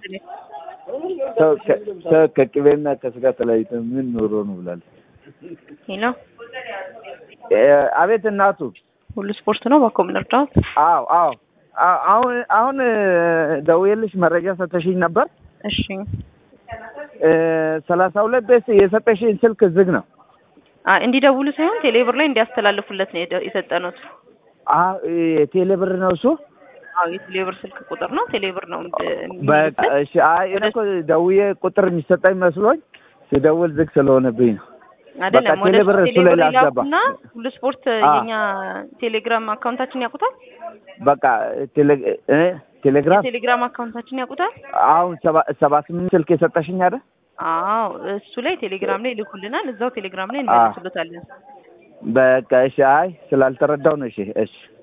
ሰው ከ- ሰው ከቅቤና ከስጋ ተለያይቶ ምን ኖሮ ነው ብላለች። ሄሎ እ፣ አቤት እናቱ። ሁሉ ስፖርት ነው ባኮ ምን እርዳት? አዎ አዎ አ- አሁን አሁን እ፣ ደውዬልሽ መረጃ ሰተሽኝ ነበር። እሺ እ፣ ሰላሳ ሁለት ቤት የሰጠሽኝ ስልክ ዝግ ነው። አ እንዲደውሉ ሳይሆን ቴሌብር ላይ እንዲያስተላልፉለት ነው የደ- የሰጠነው። አ- ቴሌ ብር ነው እሱ። አዎ የቴሌብር ስልክ ቁጥር ነው። ቴሌብር ነው እንድ- በቃ የሚልበት። እሺ። አይ እኔ እኮ ደውዬ ቁጥር የሚሰጠኝ መስሎኝ ሲደውል ዝግ ስለሆነብኝ ነው። አይደለም በቃ ወደ ቴሌብር እሱ ላይ ቴሌብር ላስገባ። ይላኩና ሁሉ ስፖርት አ። የኛ ቴሌግራም አካውንታችን ያውቁታል። በቃ ቴሌ እ ቴሌግራም የቴሌግራም አካውንታችን ያውቁታል። አሁን ሰባ ሰባ ስምንት ስልክ የሰጠሽኝ አይደል? አዎ እሱ ላይ ቴሌግራም ላይ ይልኩልናል። እዛው ቴሌግራም ላይ አ። እንመልስሎታለን። በቃ እሺ። አይ ስላልተረዳው ነው። እሺ እሺ